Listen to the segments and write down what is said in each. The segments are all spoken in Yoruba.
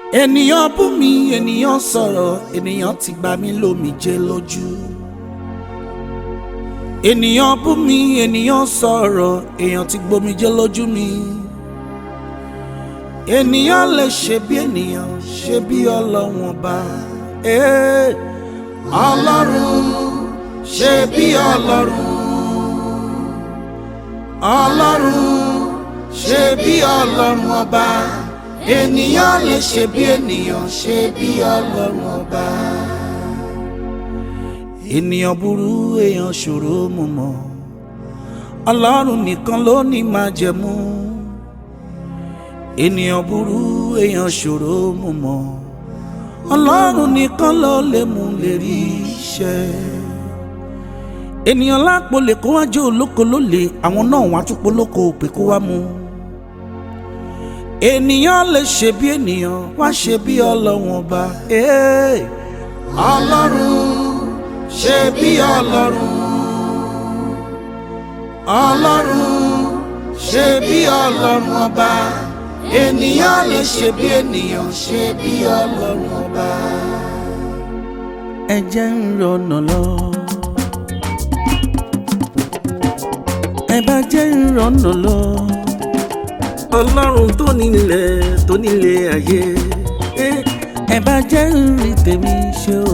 ènìyàn bú mi ènìyàn sọ̀rọ̀ ènìyàn ti gbà mí lómijé lójú. ènìyàn bú mi ènìyàn sọ̀rọ̀ èèyàn ti gbomijé lójú mi. ènìyàn lè ṣe bí ènìyàn ṣe bí ọlọ́run ọba. Ee, ọlọ́run ṣe bí ọlọ́run. ọlọ́run ṣe bí ọlọ́run ọba ènìyàn lè ṣe bí ènìyàn ṣe bí ọlọ́run ọba. ènìyàn burú èèyàn ṣòro mú mọ́ ọlọ́run nìkan ló ní májẹ̀mú. ènìyàn burú èèyàn ṣòro mú mọ́ ọlọ́run nìkan ló lè mú lè rí iṣẹ́. ènìyàn lápò lè kó wájú olóko ló lè àwọn náà wá tún polóko pé kó wá mú ènìyàn lè ṣe bí ènìyàn wá ṣe bí ọlọ́run ọba. Ee, ọlọ́run ṣe bí ọlọ́run. ọlọ́run ṣe bí ọlọ́run ọba. ènìyàn lè ṣe bí ènìyàn ṣe bí ọlọ́run ọba. ẹ jẹ́ ń rọnà lọ. ẹ bá jẹ́ ń rọnà lọ ọlọ́run tó nílẹ̀ tó nílé ayé ẹ bá jẹ́ rí tèmi ṣe o.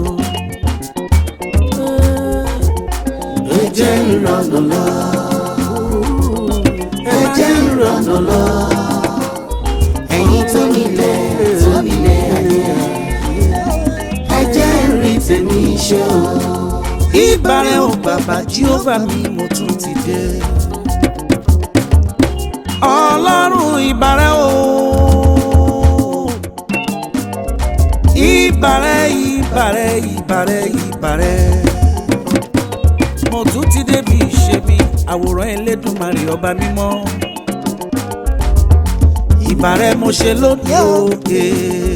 ẹ jẹ́ ìrànà lọ. ẹ jẹ́ ìrànà lọ. ẹ̀yin tó nílẹ̀ tó nílé ayé ẹ jẹ́ rí tèmi ṣe o. ìbàrẹ̀ ò bàbá jíọ́bà mi mo tún ti dé ọlọ́run ìbàrẹ̀ o ìbàrẹ̀ ìbàrẹ̀ ìbàrẹ̀ ìbàrẹ̀ mo tún ti débi ìṣebí àwòrán Elédùmarè ọba mímọ́ ìbàrẹ̀ mo ṣe lónìí òkè.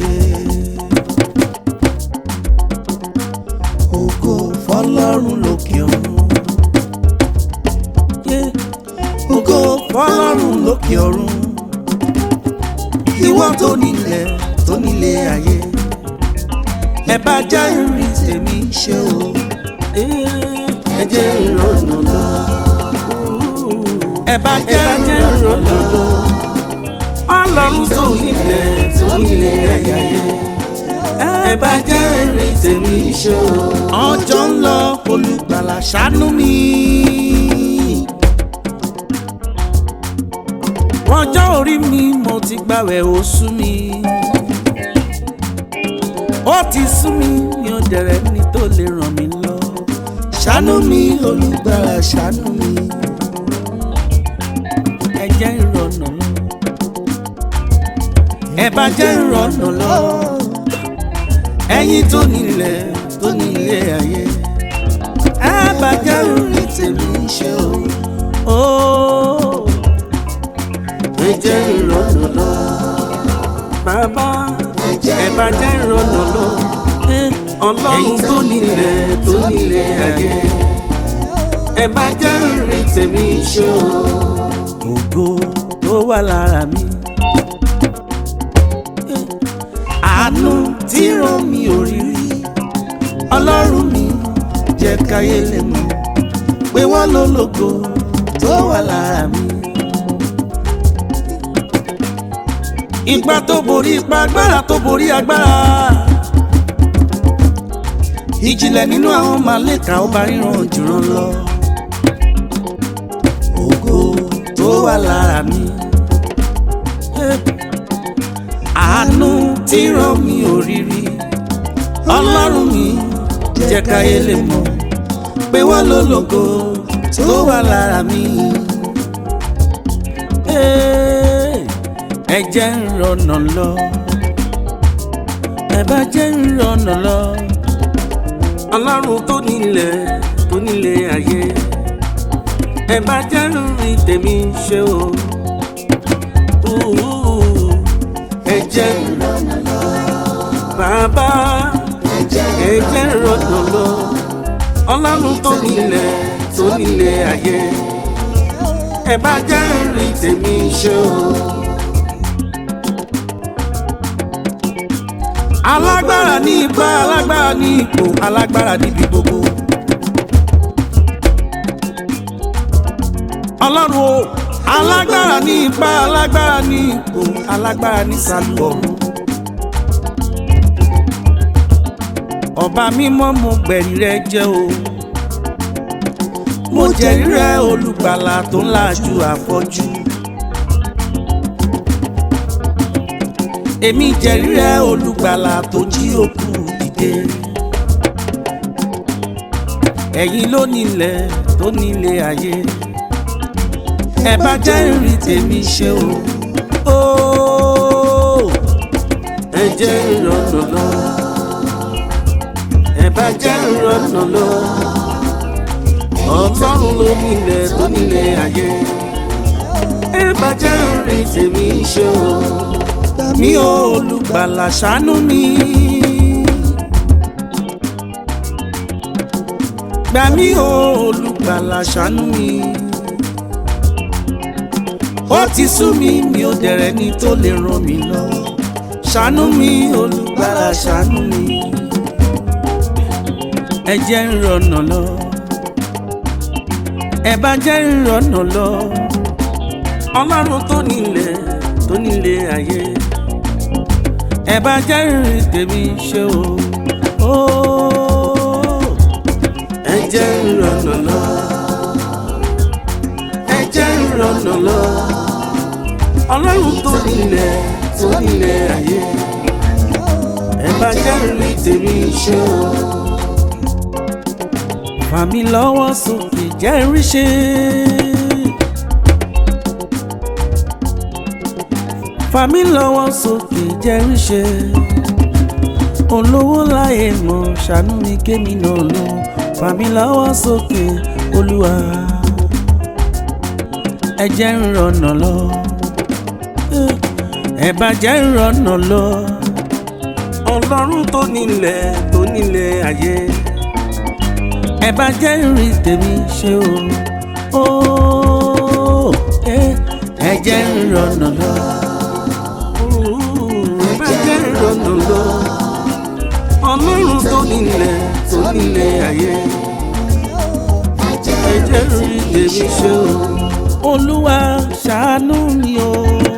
ògo fọ́lọ́run lókè ọ̀run. Yeah ògo fọ́lọ́run lókè ọ̀run ìwọ tó nílẹ̀ tó nílé ayé ẹ bá jẹ́ ìrìn tèmi ṣe o ẹ jẹ́ ìrọ̀nà lọ ẹ bá jẹ́ ìrọ̀nà lọ ọlọ́run tó nílẹ̀ tó nílé ayé ẹ bá jẹ́ ìrìn tèmi ṣe o ọjọ́ ń lọ olùgbàlà ṣàánú mi. ọjọ́ orí mi mo ti gbàwẹ̀ ó sú mi ó ti sú mi mi ò dẹ̀rẹ̀ ní tó lè ràn mí lọ ṣàánú mi olùgbàlà ṣàánú mi ẹ jẹ́ ìrọ̀nà lọ ẹ bá jẹ́ ìrọ̀nà lọ ẹ̀yin tó nílẹ̀ tó nílé ayé ẹ bá jẹ́ ìrìn tèmi ṣe o. Oh ẹ jẹ́ ìrọ̀nà lọ. Bàbá ẹ bá jẹ́ ìrọ̀nà lọ. Ọlọ́run tó nílẹ̀ tó nílẹ̀ ayé. Ẹ bá jẹ́ ìrìn tèmi ṣó. Ògo tó wà lára mi. Àánú tí ràn mí ò rí rí. Ọlọ́run mi jẹ́ káyé lè mọ̀ pé wọ́n lólógo tó wà lára mi. Ipa tó borí ipa agbára tó borí agbára. Ìjìnlẹ̀ nínú àwọn màlẹ́kà ọba ríran jùrán lọ. Ògo tó wà lára mi. Àánú tí ràn mí òrírí. Ọlọ́run mi jẹ́ káyé lè mọ̀ pé wọ́n lólógo tó wà lára mi. Hey ẹ jẹ́ ń rọ̀nà lọ ẹ bá jẹ́ ń rọ̀nà lọ ọlọ́run tó nílẹ̀ tó nílé ayé ẹ bá jẹ́ ń rìn tèmi ṣe o ẹ jẹ́ ń rọ̀nà lọ bàbá ẹ jẹ́ ń rọ̀nà lọ ọlọ́run tó nílẹ̀ tó nílé ayé ẹ bá jẹ́ ń rìn tèmi ṣe o. alágbára ní ipá alágbára ní ipò alágbára níbi gbogbo. ọlọ́run o alágbára ní ipá alágbára ní ipò alágbára ní sàlù ọ̀run. ọba mímọ́ mo gbẹ̀rí rẹ jẹ́ o mo jẹ̀rí rẹ olùgbàlà tó ń làjú àfọ́jú. èmi jẹ̀rí rẹ olùgbàlà tó jí òkú dìde. ẹ̀yin ló nílẹ̀ tó nílé ayé ẹ bá jẹ́ ìrìn tèmi ṣe o. Óò, ẹ jẹ́ ìrọ̀nà lọ. ẹ bá jẹ́ ìrọ̀nà lọ. ọlọ́run ló nílẹ̀ tó nílé ayé. ẹ bá jẹ́ ìrìn tèmi ṣe o. mi ò olùgbàlà ṣàánú mi. gbà mí ò olùgbàlà ṣàánú mi ó ti sú mi mi ò dẹ̀rẹ̀ ni tó lè ràn mí lọ́wọ́ ṣàánú mi olùgbàlà ṣàánú mi ẹ jẹ́ ń rọ̀nà lọ ẹ bá jẹ́ ń rọ̀nà lọ ọlọ́run tó nílẹ̀ tó nílé ayé ẹ bá jẹ́ ìrìn tèmi ṣe o ó ẹ jẹ́ ń rọ̀nà lọ ẹ jẹ́ ń rọ̀nà lọ ọlọ́run tó nílẹ̀ tó nílẹ̀ ayé ẹ bá jẹ́ ìrìn tèmi ṣe o. fà mí lọ́wọ́ sókè jẹ́ rí ṣe. fà mí lọ́wọ́ sókè jẹ́ rí ṣe. olówó láyé mọ̀ ṣàánú mi kémi náà lọ fà mí lọ́wọ́ sókè olúwa ẹ jẹ́ ń rọ̀nà lọ ẹ bá jẹ́ ń rọ̀nà lọ ọlọ́run tó nílẹ̀ tó nílẹ̀ ayé ẹ bá jẹ́ ìrìn tèmi ṣe o ó ẹ jẹ́ ń rọ̀nà lọ ẹ bá jẹ́ ń rọ̀nà lọ ọlọ́run tó nílẹ̀ tó nílẹ̀ ayé ẹ jẹ́ ìrìn tèmi ṣe o olúwa ṣàánú mi o.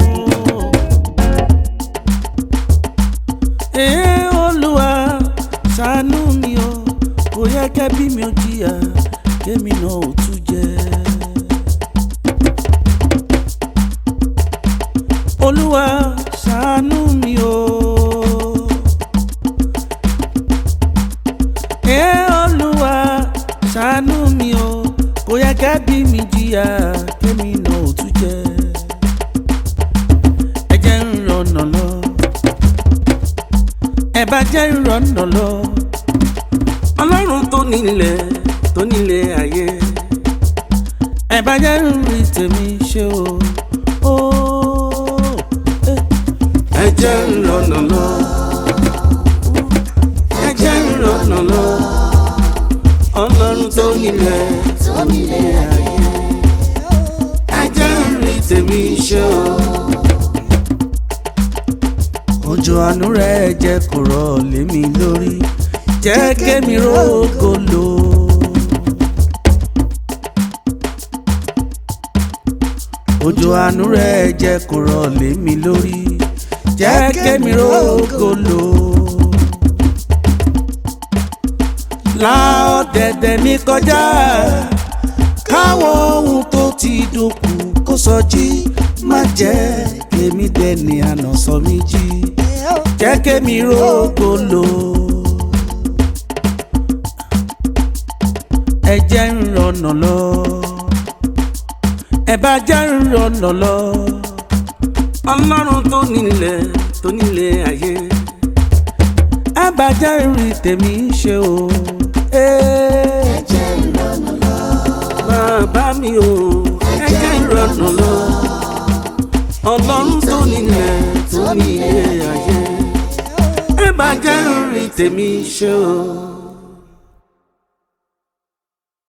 Ee olúwa ṣàánú mi o kò yẹ kẹ́bí mi ò jìyà kémi náà ò tún jẹ. olúwa ṣàánú mi o. Ee olúwa ṣàánú mi o kò yẹ kẹ́bí mi jìyà kémi náà ò tún jẹ. ẹ jẹ́ ń rọ̀nà lọ ẹ bá jẹ́ ìrọ̀nà lọ. ọlọ́run tó nílẹ̀ tó nílẹ̀ ayé ẹ bá jẹ́ ìrìn tèmi ṣe o. Ó, ẹ ẹ jẹ́ ìrọ̀nà lọ. ẹ jẹ́ ìrọ̀nà lọ. ọlọ́run tó nílẹ̀ tó nílẹ̀ ayé ẹ jẹ́ ìrìn tèmi ṣe o òjò àánú rẹ̀ jẹ́ kó rọ̀ lé mi lórí jẹ́ kémi rógo lò. òjò àánú rẹ̀ jẹ́ kó rọ̀ lé mi lórí jẹ́ kémi rógo lò. la ọ̀dẹ̀dẹ̀ mi kọjá káwọn ohun tó ti dòkú kó sọjí má jẹ́ kémi dẹni àná sọ mí jí jẹ́ kémi rógo lò. ẹ jẹ́ ń rọ̀nà lọ ẹ bá jẹ́ ń rọ̀nà lọ ọlọ́run tó nílẹ̀ tó nílẹ̀ ayé ẹ bá jẹ́ ìrìn tèmi ṣe o. ẹ jẹ́ ń rọ̀nà lọ bàbá mi o ẹ jẹ́ ń rọ̀nà lọ ọlọ́run tó nílẹ̀ tó nílẹ̀ ayé ẹ bá jẹ́ ìrìn tèmi ṣe o.